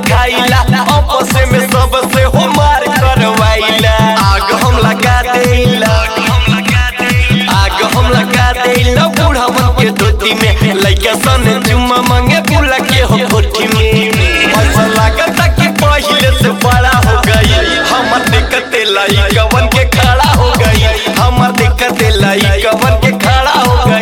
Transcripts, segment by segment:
खाइला आपस में सबसे हो मार करवाइला आग हम लगा देला आग हम लगा देला बूढ़ावन के धोती में लइका सन चुम्मा मांगे बुला के हो कोठी में ऐसा लागता कि पहिले से बड़ा हो गई हमर देखते लाई कवन के खड़ा हो गई हमर देखते लाई कवन के खड़ा हो गई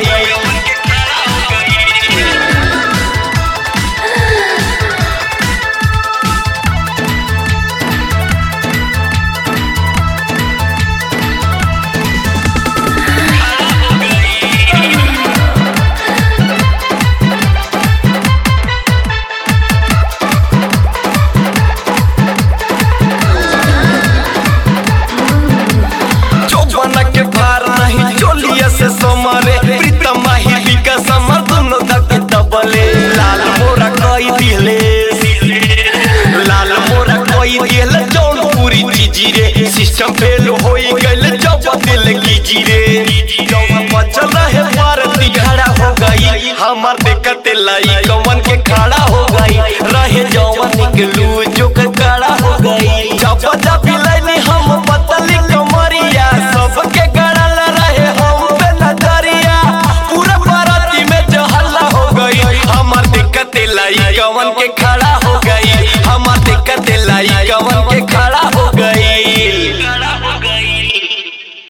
चौबना के भार नहीं चोलिया से समरे प्रीतम ही बिका समर दोनों धक दबले लाल मोरा कोई दिले लाल मोरा कोई दिले जौन पूरी चीजी रे सिस्टम फेल होई गइल जब दिल की जीरे जब बचल रहे भारती खड़ा हो गई हमार देखते लाई कमन के खड़ा हो गई रहे जवन निकलू जो के